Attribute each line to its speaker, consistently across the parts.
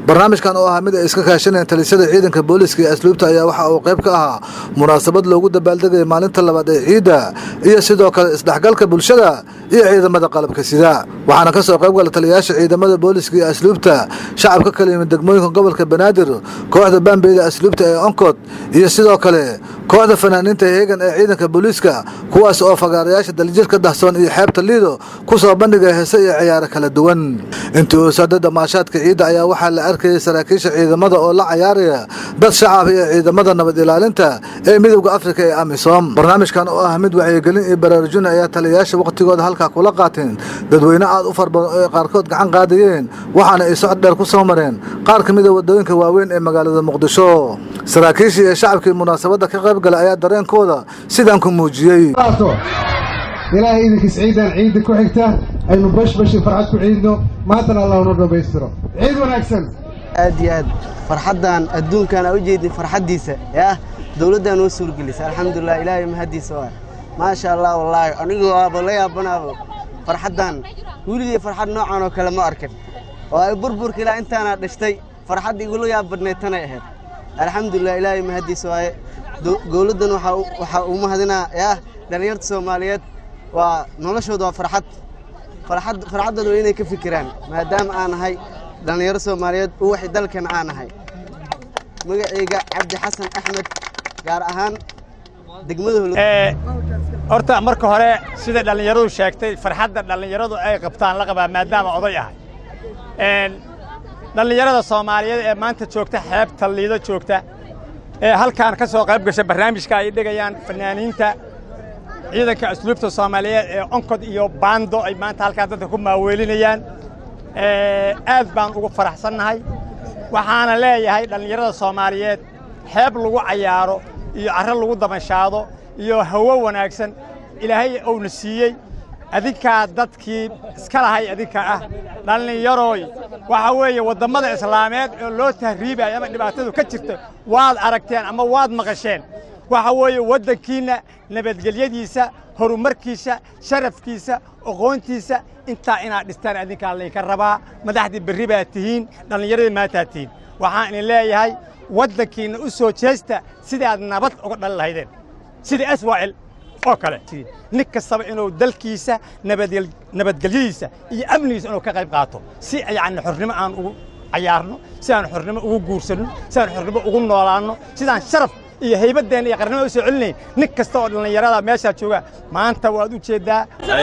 Speaker 1: barnaamijkan oo ahaa mid ay iska kaashanayeen talisada ciidanka booliiska iyo asluubta ayaa waxa uu qayb ka ahaa munaasabad loogu dabaaldegaya maalinta labaad ee ciidda iyo sidoo kale isdhexgalka bulshada iyo ciidamada qalabka sida waxaana ka soo qayb gala taliyayaasha ciidamada booliiska iyo asluubta shacabka kala yimid degmooyinka gobolka banaadir kooxda baambeyda asluubta ee onkod iyo sidoo kale kooxda fanaaniinta heegan ee ciidanka booliiska kuwaas oo fagaarayaasha daljirka dahsoon iyo xeebta liido ku soo bandhigaya heese iyo ciyaaro kala duwan intii uu socday damaashaadka ciidda ayaa waxaa la arkayay saraakiisha ciidamada oo la cayaaraya dad shacab iyo ciidamada nabad ilaalinta ee midowda afrika ee amisom barnaamijkan oo ah mid wacyigelin iyo baraarujin ayaa taliyayaasha wakhtigooda halkaa kula qaateen dadweyne aad u far badan oo ay qaarkood gacan qaadayeen waxaana ay socod dheer ku soo mareen qaar ka mida wadooyinka waaweyn ee magaalada muqdisho saraakiishii iyo shacabkii munaasabadda ka qayb galay ayaa dareenkooda sidaan ku muujiyey
Speaker 2: ilaahay idinkiis ciidan ciidda ku xigta aynu bashbashi farxad ku ciidno maantana allah noo dhammaystiro ciid wanaagsan
Speaker 3: aad iyo aad farxaddan adduunkan aa u jeedin farxaddiisa yah dowladdaa noo suurgelisa alxamdulilah ilaahay mahaddiisa waa maasha allah wallaahi anigu waaba la yaabanaaba farxaddan weligii farxad noocan oo kale ma arkin oo ay burburka ilaa intaana dhashtay farxadda igula yaab badnayd tanay ahayd alxamdulilah ilaahay mahaddiisa waaye dowladdan waxaa uu mahadinaa yah dhallinyarta soomaaliyeed waa noloshooda waa farxad farxad farxaddooda waa inay ka fikiraan maadaama aan nahay dhallinyaro soomaaliyeed u waxay dalkan aan nahay magacayga cabdi xasan axmed gaar ahaan degmada
Speaker 4: horta marka hore sida dhallinyaradu sheegtay farxadda dhallinyaradu ay qabtaan la qabaa maadaama oday ahay dhallinyarada soomaaliyeed ee maanta joogta xeebta liido joogta ee halkaan ka soo qayb gasha barnaamijka ay dhigayaan fanaaniinta ciidanka asluubta soomaaliyeed ee onkod iyo baando ay maanta halkaan dadka ku maaweelinayaan aad baan ugu faraxsannahay waxaana leeyahay dhallinyarada soomaaliyeed xeeb lagu cayaaro iyo carro lagu dabanshaado iyo hawo wanaagsan ilaahay uuna siiyey adinkaa dadkii iska lahay adinka ah dhallinyarooy waxaa weeye waddammada islaameed oo loo tahriibayo ama dhibaatadu ka jirta waad aragteen ama waad maqasheen waxa weeye waddankiinna nabadgelyadiisa horumarkiisa sharafkiisa aqoontiisa intaa inaad dhistaan adinkaa laydinka rabaa madaxdii berri baad tihiin dhallinyaradii maantaad tihiin waxaan idin leeyahay waddankiinna u soo jeesta sidaad nabad uga dhali lahaydeen sidai aswaa'il oo kale nin kastaba inuu dalkiisa nabadgelyadiisa iyo amnigiisa inuu ka qayb qaato si yacni xornimo aan ugu cayaarno si aan xornimo ugu guursanno si aan xornimo ugu noolaanno sidaan sharaf iyo haybadeenna iyo qarnimada u soo celinayn nin kasta oo dhallinyarada meeshaa jooga maanta waad u jeeddaa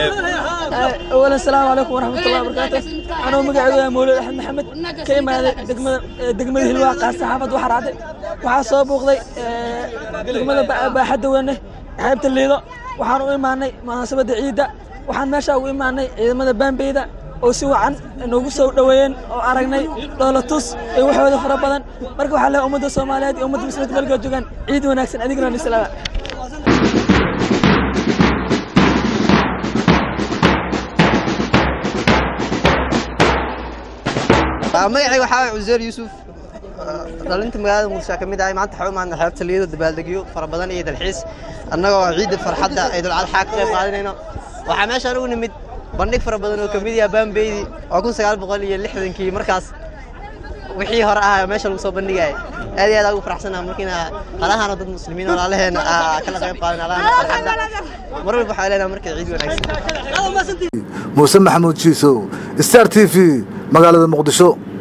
Speaker 5: awalan asalaamu calaykum waraxmatullahi wabarakaatu anuu magacaygu mawlid axmed maxamed ka imaaday degmada degmada hilwaa qaas saxaafad waxaa raacday waxaa soo buuqday degmada baaxadda weyne xeebta liido waxaan u imaanay munaasabadda ciidda waxaan meeshaa ugu imaanay ciidamada baambeyda oo si wacan noogu soo dhoweeyeen oo aragnay dhoolatus iyo waxooda fara badan marka waxaa leehay ummadda soomaaliyeed iyo ummadda muslimka melkaa joogaan ciid wanaagsan adigna nislaama
Speaker 3: magacayga waxaa waay cuseer yuusuf dhalinta magaalada muqdisho ka mid ahay maanta waxaa u imaadna xeebta liido dabaaldegyo fara badan iyo dalxiis annagoo ciidda farxadda ciidulcadxaa ka qayb qaadanayno waxaa meeshaan ugu nimid bandhig fara badan oo ka mid yaha baambeydi oo kun sagaal boqol iyo lixdankii markaas wixii hore ahaa meesha lagu soo bandhigaya aad iyo aad ugu faraxsanaha markiina halahana dad muslimiin walaalaheena kala qayb qaadan halahana farxadda mar walba waxaa leenaha markay ciid wanaagsan
Speaker 1: muuse maxamuud jiisow star t v magaalada muqdisho